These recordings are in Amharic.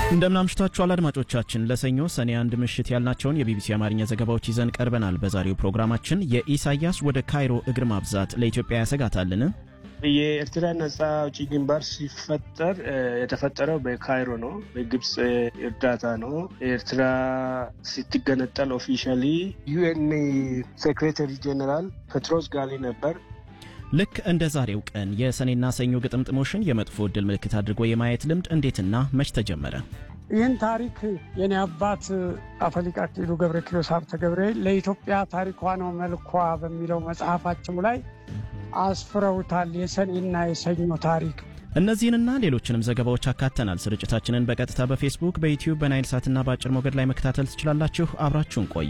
እንደምናምሽታችኋል አድማጮቻችን። ለሰኞ ሰኔ አንድ ምሽት ያልናቸውን የቢቢሲ አማርኛ ዘገባዎች ይዘን ቀርበናል። በዛሬው ፕሮግራማችን የኢሳያስ ወደ ካይሮ እግር ማብዛት ለኢትዮጵያ ያሰጋታልን? የኤርትራ ነጻ አውጪ ግንባር ሲፈጠር የተፈጠረው በካይሮ ነው። በግብፅ እርዳታ ነው። ኤርትራ ስትገነጠል ኦፊሻሊ ዩኤን ሴክሬታሪ ጀኔራል ፔትሮስ ጋሊ ነበር። ልክ እንደ ዛሬው ቀን የሰኔና ሰኞ ግጥምጥሞሽን የመጥፎ ዕድል ምልክት አድርጎ የማየት ልምድ እንዴትና መች ተጀመረ? ይህን ታሪክ የኔ አባት አፈሊቅ አክሊሉ ገብረ ኪሮስ ሀብተ ገብርኤል ለኢትዮጵያ ታሪኳ ነው መልኳ በሚለው መጽሐፋቸው ላይ አስፍረውታል። የሰኔና የሰኞ ታሪክ እነዚህንና ሌሎችንም ዘገባዎች አካተናል። ስርጭታችንን በቀጥታ በፌስቡክ፣ በዩቲዩብ፣ በናይል ሳትና በአጭር ሞገድ ላይ መከታተል ትችላላችሁ። አብራችሁን ቆዩ።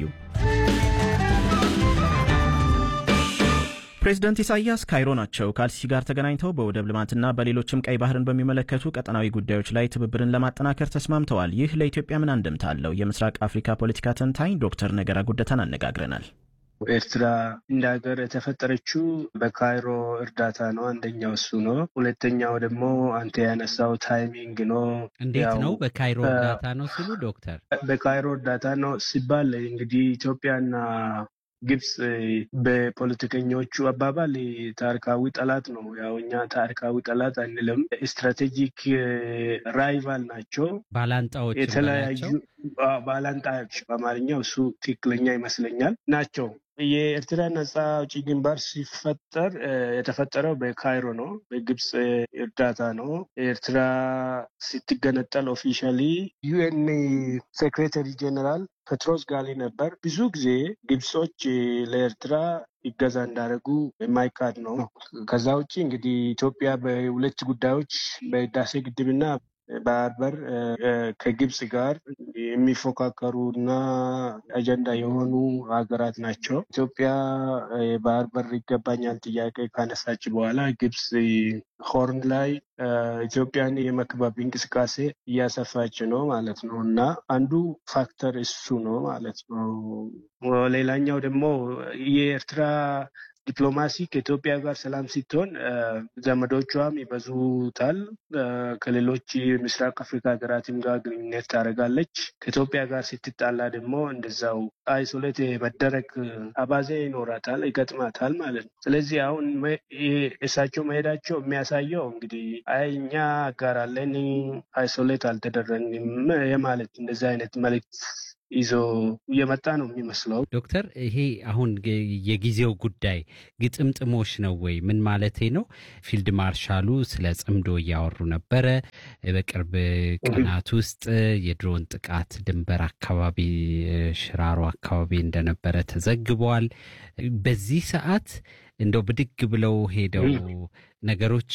ፕሬዚደንት ኢሳያስ ካይሮ ናቸው። ከአልሲሲ ጋር ተገናኝተው በወደብ ልማትና በሌሎችም ቀይ ባህርን በሚመለከቱ ቀጠናዊ ጉዳዮች ላይ ትብብርን ለማጠናከር ተስማምተዋል። ይህ ለኢትዮጵያ ምን አንድምታ አለው? የምስራቅ አፍሪካ ፖለቲካ ተንታኝ ዶክተር ነገራ ጉደታን አነጋግረናል። ኤርትራ እንደ ሀገር የተፈጠረችው በካይሮ እርዳታ ነው። አንደኛው እሱ ነው። ሁለተኛው ደግሞ አንተ ያነሳው ታይሚንግ ነው። እንዴት ነው በካይሮ እርዳታ ነው ሲሉ ዶክተር? በካይሮ እርዳታ ነው ሲባል እንግዲህ ኢትዮጵያና ግብጽ በፖለቲከኞቹ አባባል ታሪካዊ ጠላት ነው። ያው እኛ ታሪካዊ ጠላት አንልም፣ ስትራቴጂክ ራይቫል ናቸው፣ ባላንጣዎች የተለያዩ ባላንጣዎች፣ በአማርኛው እሱ ትክክለኛ ይመስለኛል ናቸው። የኤርትራ ነጻ አውጪ ግንባር ሲፈጠር የተፈጠረው በካይሮ ነው። በግብፅ እርዳታ ነው። ኤርትራ ስትገነጠል ኦፊሻሊ ዩኤን ሴክሬታሪ ጀኔራል ፔትሮስ ጋሊ ነበር። ብዙ ጊዜ ግብጾች ለኤርትራ ይገዛ እንዳደረጉ የማይካድ ነው። ከዛ ውጭ እንግዲህ ኢትዮጵያ በሁለት ጉዳዮች በህዳሴ ግድብና ባህር በር ከግብጽ ጋር የሚፎካከሩ እና አጀንዳ የሆኑ ሀገራት ናቸው። ኢትዮጵያ የባህር በር ይገባኛል ጥያቄ ካነሳች በኋላ ግብጽ ሆርን ላይ ኢትዮጵያን የመክበብ እንቅስቃሴ እያሰፋች ነው ማለት ነው እና አንዱ ፋክተር እሱ ነው ማለት ነው። ሌላኛው ደግሞ የኤርትራ ዲፕሎማሲ ከኢትዮጵያ ጋር ሰላም ስትሆን ዘመዶቿም ይበዙታል። ከሌሎች ምስራቅ አፍሪካ ሀገራትም ጋር ግንኙነት ታደርጋለች። ከኢትዮጵያ ጋር ስትጣላ ደግሞ እንደዛው አይሶሌት መደረግ አባዜ ይኖራታል፣ ይገጥማታል ማለት ነው። ስለዚህ አሁን እሳቸው መሄዳቸው የሚያሳየው እንግዲህ አይ እኛ ጋር አለን አይሶሌት አልተደረግንም የማለት እንደዚህ አይነት መልዕክት ይዞ እየመጣ ነው የሚመስለው። ዶክተር ይሄ አሁን የጊዜው ጉዳይ ግጥምጥሞሽ ነው ወይ? ምን ማለቴ ነው? ፊልድ ማርሻሉ ስለ ጽምዶ እያወሩ ነበረ። በቅርብ ቀናት ውስጥ የድሮን ጥቃት ድንበር አካባቢ ሽራሮ አካባቢ እንደነበረ ተዘግቧል። በዚህ ሰዓት እንደው ብድግ ብለው ሄደው ነገሮች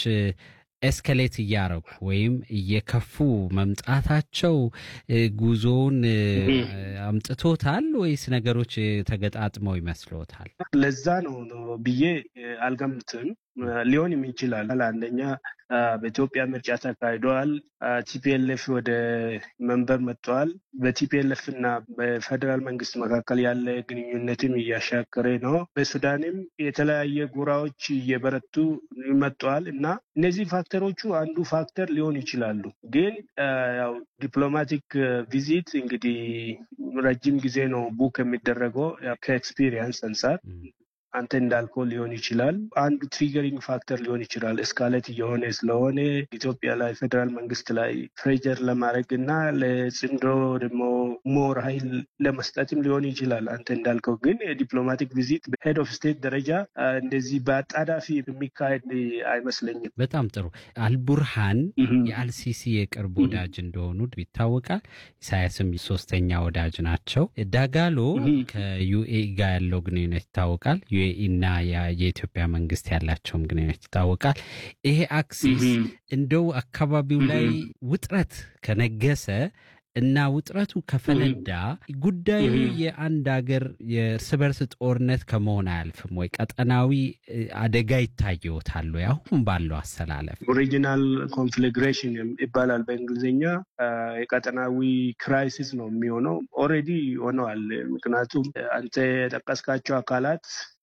ኤስከሌት እያረጉ ወይም እየከፉ መምጣታቸው ጉዞውን አምጥቶታል ወይስ ነገሮች ተገጣጥመው ይመስሎታል? ለዛ ነው ብዬ አልገምትም። ሊሆንም ይችላል። አንደኛ በኢትዮጵያ ምርጫ ተካሂደዋል። ቲፒኤልኤፍ ወደ መንበር መጥተዋል። በቲፒኤልኤፍ እና በፌዴራል መንግስት መካከል ያለ ግንኙነትም እያሻከረ ነው። በሱዳንም የተለያየ ጎራዎች እየበረቱ መጥተዋል እና እነዚህ ፋክተሮቹ አንዱ ፋክተር ሊሆን ይችላሉ። ግን ያው ዲፕሎማቲክ ቪዚት እንግዲህ ረጅም ጊዜ ነው ቡክ የሚደረገው ከኤክስፒሪየንስ አንጻር አንተ እንዳልከው ሊሆን ይችላል። አንዱ ትሪገሪንግ ፋክተር ሊሆን ይችላል። እስካሌት እየሆነ ስለሆነ ኢትዮጵያ ላይ ፌዴራል መንግስት ላይ ፕሬጀር ለማድረግ እና ለጽምዶ ደግሞ ሞር ኃይል ለመስጠትም ሊሆን ይችላል። አንተ እንዳልከው ግን የዲፕሎማቲክ ቪዚት በሄድ ኦፍ ስቴት ደረጃ እንደዚህ በአጣዳፊ የሚካሄድ አይመስለኝም። በጣም ጥሩ። አልቡርሃን የአልሲሲ የቅርብ ወዳጅ እንደሆኑ ይታወቃል። ኢሳያስም ሶስተኛ ወዳጅ ናቸው። ዳጋሎ ከዩኤኢ ጋር ያለው ግንኙነት ይታወቃል። ዩኤኢ እና የኢትዮጵያ መንግስት ያላቸውም ግንኙነት ይታወቃል። ይሄ አክሲስ እንደው አካባቢው ላይ ውጥረት ከነገሰ እና ውጥረቱ ከፈነዳ ጉዳዩ የአንድ ሀገር የእርስ በርስ ጦርነት ከመሆን አያልፍም ወይ? ቀጠናዊ አደጋ ይታየዎታል ወይ? አሁን ባለው አሰላለፍ ኦሪጂናል ኮንፍሊግሬሽን ይባላል በእንግሊዝኛ። የቀጠናዊ ክራይሲስ ነው የሚሆነው። ኦልሬዲ ሆነዋል። ምክንያቱም አንተ የጠቀስካቸው አካላት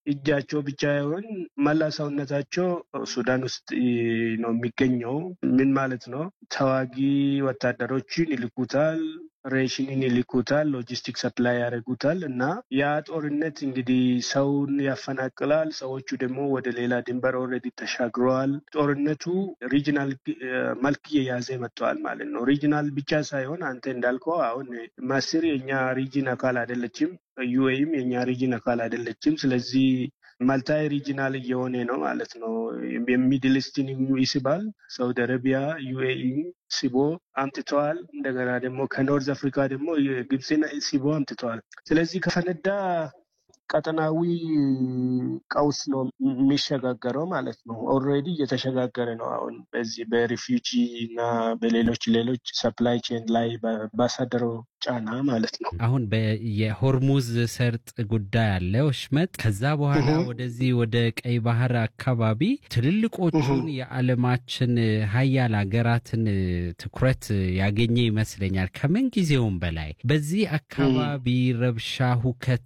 እጃቸው ብቻ ይሆን መላ ሰውነታቸው ሱዳን ውስጥ ነው የሚገኘው። ምን ማለት ነው? ተዋጊ ወታደሮችን ይልኩታል ሬሽንን ይልኩታል፣ ሎጂስቲክ ሰፕላይ ያደርጉታል እና ያ ጦርነት እንግዲህ ሰውን ያፈናቅላል። ሰዎቹ ደግሞ ወደ ሌላ ድንበር ኦልሬዲ ተሻግረዋል። ጦርነቱ ሪጂናል መልክ እየያዘ መጥተዋል ማለት ነው። ሪጂናል ብቻ ሳይሆን አንተ እንዳልከው አሁን ማስር የኛ ሪጅን አካል አይደለችም፣ ዩኤም የኛ ሪጅን አካል አይደለችም። ስለዚህ ማልታይ ሪጂናል እየሆነ ነው ማለት ነው። የሚድል ኢስትን ይስባል። ሳውዲ አረቢያ ዩኤኢ ሲቦ አምጥተዋል። እንደገና ደግሞ ከኖርዝ አፍሪካ ደግሞ ግብፅን ሲቦ አምጥተዋል። ስለዚህ ከፈነዳ ቀጠናዊ ቀውስ ነው የሚሸጋገረው ማለት ነው። ኦልሬዲ እየተሸጋገረ ነው። አሁን በዚህ በሪፊውጂ እና በሌሎች ሌሎች ሰፕላይ ቼን ላይ ባሳደረው ጫና ማለት ነው። አሁን የሆርሙዝ ሰርጥ ጉዳይ አለ ወሽመጥ። ከዛ በኋላ ወደዚህ ወደ ቀይ ባህር አካባቢ ትልልቆቹን የዓለማችን ሀያል ሀገራትን ትኩረት ያገኘ ይመስለኛል ከምን ጊዜውም በላይ በዚህ አካባቢ ረብሻ፣ ሁከት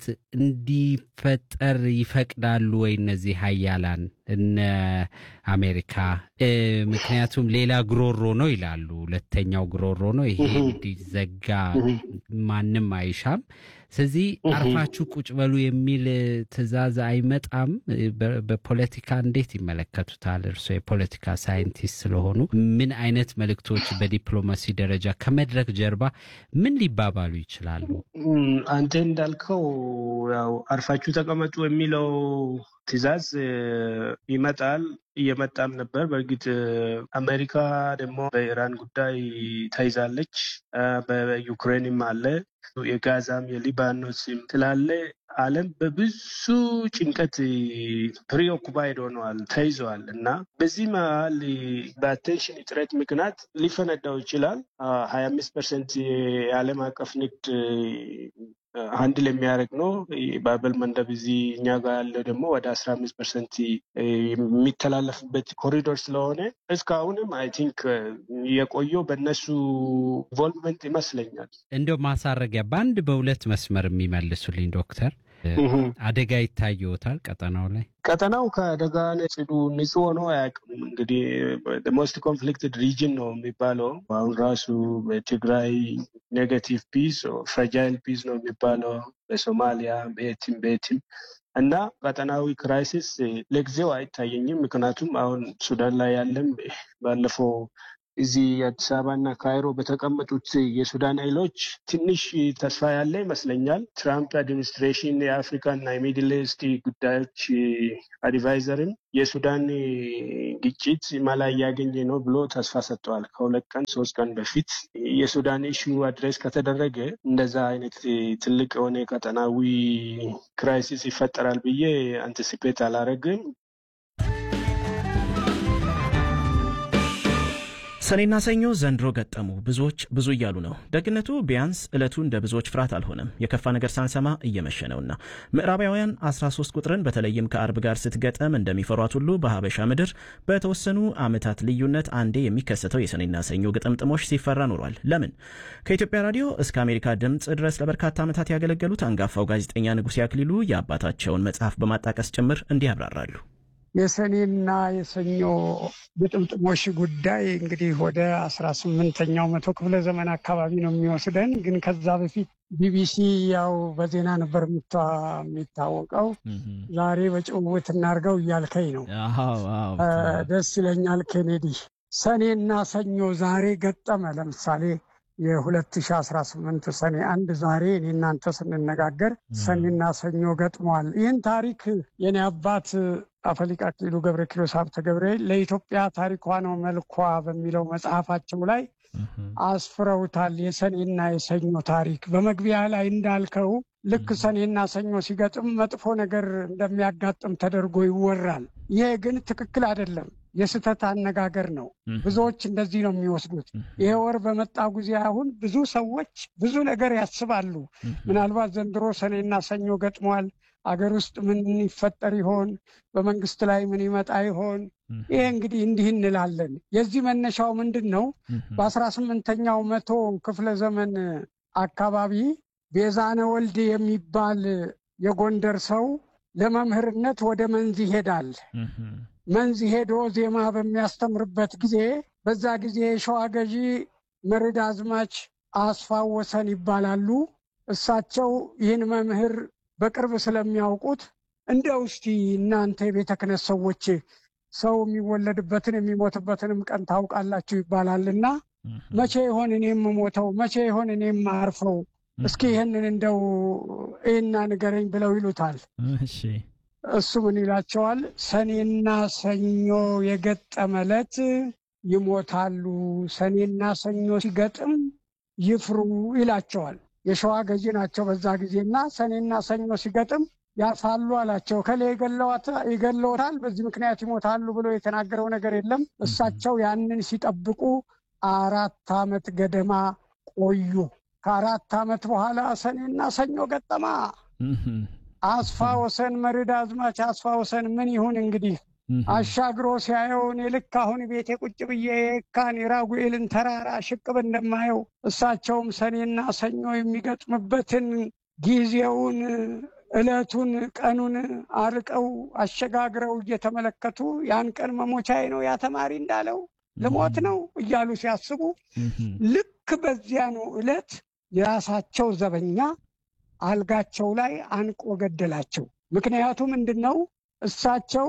እንዲፈጠር ይፈቅዳሉ ወይ እነዚህ ሀያላን እነ አሜሪካ? ምክንያቱም ሌላ ግሮሮ ነው ይላሉ። ሁለተኛው ግሮሮ ነው ይሄ እንዲዘጋ ማንም አይሻም። ስለዚህ አርፋችሁ ቁጭ በሉ የሚል ትዕዛዝ አይመጣም። በፖለቲካ እንዴት ይመለከቱታል? እርስዎ የፖለቲካ ሳይንቲስት ስለሆኑ ምን አይነት መልእክቶች በዲፕሎማሲ ደረጃ ከመድረክ ጀርባ ምን ሊባባሉ ይችላሉ? አንተ እንዳልከው ያው አርፋችሁ ተቀመጡ የሚለው ትዕዛዝ ይመጣል እየመጣም ነበር። በእርግጥ አሜሪካ ደግሞ በኢራን ጉዳይ ተይዛለች። በዩክሬንም አለ የጋዛም የሊባኖስም ስላለ ዓለም በብዙ ጭንቀት ፕሪኦኩፓይድ ሆነዋል፣ ተይዘዋል እና በዚህ መሀል በአቴንሽን እጥረት ምክንያት ሊፈነዳው ይችላል። ሀያ አምስት ፐርሰንት የዓለም አቀፍ ንግድ አንድል የሚያደርግ ነው። ባበል መንደብ እዚህ እኛ ጋር ያለው ደግሞ ወደ አስራ አምስት ፐርሰንት የሚተላለፍበት ኮሪዶር ስለሆነ እስካሁንም አይ ቲንክ የቆየው በእነሱ ኢንቮልቭመንት ይመስለኛል። እንደው ማሳረጊያ በአንድ በሁለት መስመር የሚመልሱልኝ ዶክተር አደጋ ይታየዎታል ቀጠናው ላይ? ቀጠናው ከአደጋ ጽዱ ንጹህ ሆኖ አያውቅም። እንግዲህ ሞስት ኮንፍሊክትድ ሪጅን ነው የሚባለው። አሁን ራሱ በትግራይ ኔጋቲቭ ፒስ ፍራጃይል ፒስ ነው የሚባለው፣ በሶማሊያ በየትም በየትም እና ቀጠናዊ ክራይሲስ ለጊዜው አይታየኝም። ምክንያቱም አሁን ሱዳን ላይ ያለም ባለፈው እዚህ አዲስ አበባና ካይሮ በተቀመጡት የሱዳን ኃይሎች ትንሽ ተስፋ ያለ ይመስለኛል። ትራምፕ አድሚኒስትሬሽን የአፍሪካና የሚድል ኢስት ጉዳዮች አድቫይዘርን የሱዳን ግጭት መላ እያገኘ ነው ብሎ ተስፋ ሰጥተዋል። ከሁለት ቀን ሶስት ቀን በፊት የሱዳን ኢሹ አድሬስ ከተደረገ እንደዛ አይነት ትልቅ የሆነ ቀጠናዊ ክራይሲስ ይፈጠራል ብዬ አንቲሲፔት አላረግም። ሰኔና ሰኞ ዘንድሮ ገጠሙ። ብዙዎች ብዙ እያሉ ነው። ደግነቱ ቢያንስ ዕለቱ እንደ ብዙዎች ፍርሃት አልሆነም። የከፋ ነገር ሳንሰማ እየመሸ ነውና ምዕራባውያን 13 ቁጥርን በተለይም ከአርብ ጋር ስትገጠም እንደሚፈሯት ሁሉ በሀበሻ ምድር በተወሰኑ ዓመታት ልዩነት አንዴ የሚከሰተው የሰኔና ሰኞ ግጥምጥሞሽ ሲፈራ ኖሯል። ለምን? ከኢትዮጵያ ራዲዮ እስከ አሜሪካ ድምፅ ድረስ ለበርካታ ዓመታት ያገለገሉት አንጋፋው ጋዜጠኛ ንጉሴ አክሊሉ የአባታቸውን መጽሐፍ በማጣቀስ ጭምር እንዲህ ያብራራሉ። የሰኔና የሰኞ ግጥምጥሞሽ ጉዳይ እንግዲህ ወደ አስራ ስምንተኛው መቶ ክፍለ ዘመን አካባቢ ነው የሚወስደን። ግን ከዛ በፊት ቢቢሲ ያው በዜና ነበር የሚታወቀው። ዛሬ በጭውውት እናድርገው እያልከኝ ነው። ደስ ይለኛል ኬኔዲ። ሰኔና ሰኞ ዛሬ ገጠመ። ለምሳሌ የ2018 ሰኔ አንድ ዛሬ እኔ እናንተ ስንነጋገር ሰኔና ሰኞ ገጥመዋል። ይህን ታሪክ የኔ አባት አፈሊቅ አክሊሉ ገብረ ኪሮስ ሀብተ ገብርኤል ለኢትዮጵያ ታሪኳ ነው መልኳ በሚለው መጽሐፋቸው ላይ አስፍረውታል። የሰኔና የሰኞ ታሪክ በመግቢያ ላይ እንዳልከው ልክ ሰኔና ሰኞ ሲገጥም መጥፎ ነገር እንደሚያጋጥም ተደርጎ ይወራል። ይሄ ግን ትክክል አይደለም። የስህተት አነጋገር ነው። ብዙዎች እንደዚህ ነው የሚወስዱት። ይሄ ወር በመጣ ጊዜ አሁን ብዙ ሰዎች ብዙ ነገር ያስባሉ። ምናልባት ዘንድሮ ሰኔና ሰኞ ገጥሟል። አገር ውስጥ ምን ይፈጠር ይሆን? በመንግስት ላይ ምን ይመጣ ይሆን? ይሄ እንግዲህ እንዲህ እንላለን። የዚህ መነሻው ምንድን ነው? በአስራ ስምንተኛው መቶ ክፍለ ዘመን አካባቢ ቤዛነ ወልድ የሚባል የጎንደር ሰው ለመምህርነት ወደ መንዝ ይሄዳል። መንዝ ሄዶ ዜማ በሚያስተምርበት ጊዜ በዛ ጊዜ የሸዋ ገዢ መርድ አዝማች አስፋው ወሰን ይባላሉ። እሳቸው ይህን መምህር በቅርብ ስለሚያውቁት እንደው እስቲ እናንተ የቤተ ክህነት ሰዎች ሰው የሚወለድበትን የሚሞትበትንም ቀን ታውቃላችሁ ይባላልና መቼ ይሆን እኔ የምሞተው? መቼ ይሆን እኔ የማርፈው? እስኪ ይህንን እንደው ይህና ንገረኝ ብለው ይሉታል። እሱ ምን ይላቸዋል? ሰኔና ሰኞ የገጠመ ዕለት ይሞታሉ፣ ሰኔና ሰኞ ሲገጥም ይፍሩ ይላቸዋል። የሸዋ ገዢ ናቸው በዛ ጊዜና ሰኔና ሰኞ ሲገጥም ያልፋሉ አላቸው። ከሌ ይገለዎታል፣ በዚህ ምክንያት ይሞታሉ ብሎ የተናገረው ነገር የለም። እሳቸው ያንን ሲጠብቁ አራት ዓመት ገደማ ቆዩ። ከአራት ዓመት በኋላ ሰኔና ሰኞ ገጠማ። አስፋ ወሰን መርድ አዝማች አስፋ ወሰን ምን ይሁን እንግዲህ አሻግሮ ሲያየው እኔ ልክ አሁን ቤቴ ቁጭ ብዬ የካን የራጉኤልን ተራራ ሽቅብ እንደማየው እሳቸውም ሰኔና ሰኞ የሚገጥምበትን ጊዜውን ዕለቱን ቀኑን አርቀው አሸጋግረው እየተመለከቱ ያን ቀን መሞቻዬ ነው ያ ተማሪ እንዳለው ልሞት ነው እያሉ ሲያስቡ ልክ በዚያኑ ዕለት የራሳቸው ዘበኛ አልጋቸው ላይ አንቆ ገደላቸው። ምክንያቱ ምንድን ነው? እሳቸው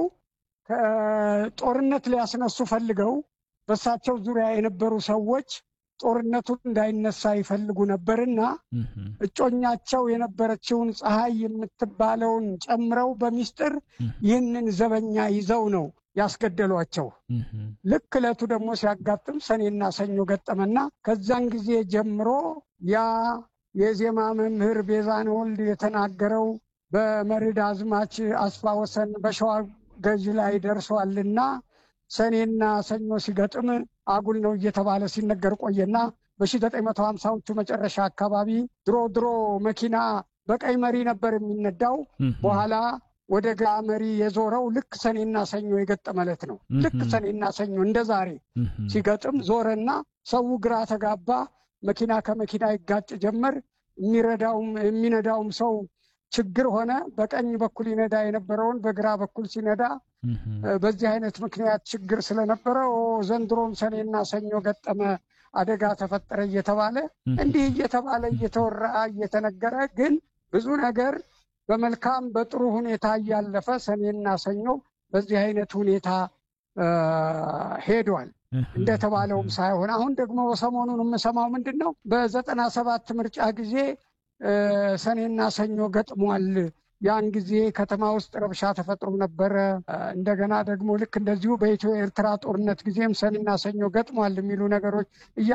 ጦርነት ሊያስነሱ ፈልገው በእሳቸው ዙሪያ የነበሩ ሰዎች ጦርነቱን እንዳይነሳ ይፈልጉ ነበርና እጮኛቸው የነበረችውን ፀሐይ የምትባለውን ጨምረው በሚስጥር ይህንን ዘበኛ ይዘው ነው ያስገደሏቸው። ልክ ዕለቱ ደግሞ ሲያጋጥም ሰኔና ሰኞ ገጠመና ከዛን ጊዜ ጀምሮ ያ የዜማ መምህር ቤዛን ወልድ የተናገረው በመርድ አዝማች አስፋ ወሰን በሸዋ ገዥ ላይ ደርሷልና ሰኔና ሰኞ ሲገጥም አጉል ነው እየተባለ ሲነገር ቆየና በ1950ዎቹ መጨረሻ አካባቢ ድሮ ድሮ መኪና በቀይ መሪ ነበር የሚነዳው። በኋላ ወደ ግራ መሪ የዞረው ልክ ሰኔና ሰኞ የገጠመ ዕለት ነው። ልክ ሰኔና ሰኞ እንደ ዛሬ ሲገጥም ዞረና ሰው ግራ ተጋባ። መኪና ከመኪና ይጋጭ ጀመር። የሚረዳውም የሚነዳውም ሰው ችግር ሆነ። በቀኝ በኩል ይነዳ የነበረውን በግራ በኩል ሲነዳ በዚህ አይነት ምክንያት ችግር ስለነበረ ዘንድሮም ሰኔና ሰኞ ገጠመ፣ አደጋ ተፈጠረ እየተባለ እንዲህ እየተባለ እየተወራ እየተነገረ ግን ብዙ ነገር በመልካም በጥሩ ሁኔታ እያለፈ ሰኔና ሰኞ በዚህ አይነት ሁኔታ ሄዷል። እንደተባለውም ሳይሆን አሁን ደግሞ ሰሞኑን የምሰማው ምንድን ነው? በዘጠና ሰባት ምርጫ ጊዜ ሰኔና ሰኞ ገጥሟል። ያን ጊዜ ከተማ ውስጥ ረብሻ ተፈጥሮ ነበረ። እንደገና ደግሞ ልክ እንደዚሁ በኢትዮ ኤርትራ ጦርነት ጊዜም ሰኔና ሰኞ ገጥሟል የሚሉ ነገሮች